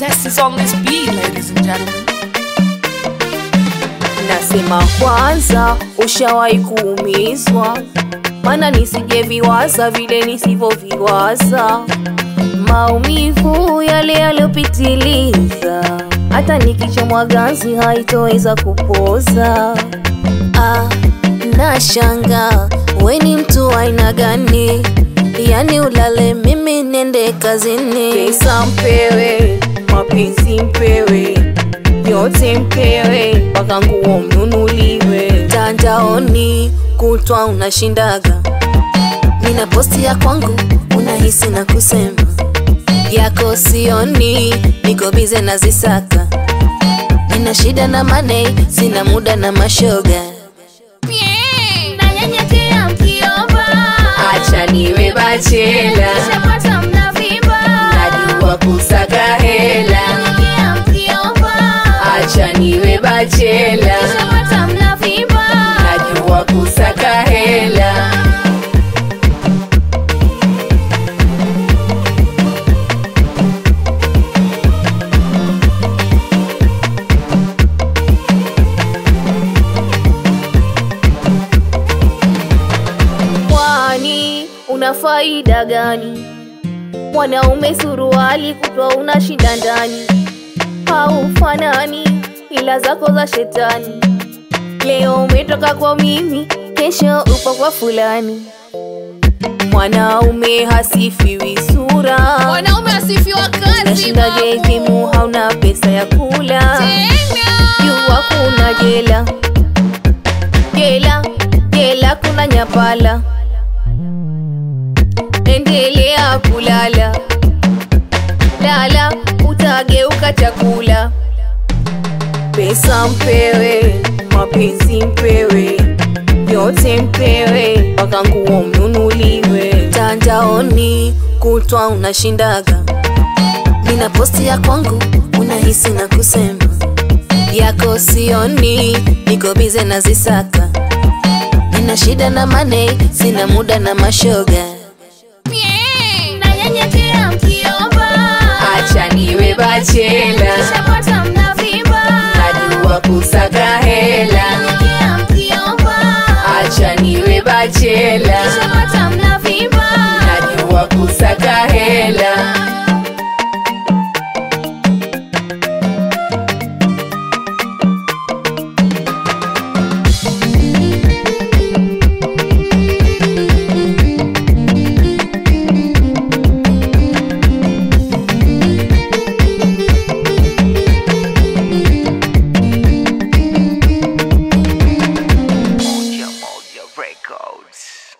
zest is on this beat, ladies and gentlemen. Nasema kwanza, ushawahi kuumizwa? Maana nisijeviwaza vile nisivyoviwaza, maumivu yale yaliyopitiliza, hata nikichomwa ganzi haitoweza kupoza. Ah, nashanga we ni mtu wa aina gani? Yani ulale mimi nende kazini, pesa mpewe, mapenzi mpewe yote mpewe, mpaka nguo mnunuliwe. Mtandaoni kutwa unashindaga, nina posti ya kwangu unahisi na kusema yako sioni, niko bize na zisaka, nina shida na mane, sina muda na mashoga. Nanyenyekea mkiomba, Acha niwe bachela, shapata mnavimba. najua kusaka hela. Nanyenyekea mkiomba, Acha niwe bachela, shapata mnavimba. najua kusaka hela. Kwani una faida gani? Mwanaume suruali kutwa unashinda ndani, haufanani ila zako za shetani. Leo umetoka kwa mimi, kesho upo kwa fulani. Mwanaume hasifiwi sura, Mwanaume asifiwa kazi. nashinda babu. gejimu, hauna pesa ya kula Tena. jua kuna jela jela jela kuna nyapala endelea kulala lala utageuka chakula pesa mpewe mapenzi mpewe yote mpewe mpaka nguo mnunuliwe tandaoni kutwa unashindaga nina posti ya kwangu unahisi na kusema yako sioni, niko bize na zisaka, nina shida na mane, sina muda na mashoga. Nanyenyekea mkiomba, Acha niwe bachela, shapata mnavimba. najua kusaka hela. Nanyenyekea mkiomba, Acha niwe bachela, shapata mnavimba. najua kusaka hela. Moja Moja Records.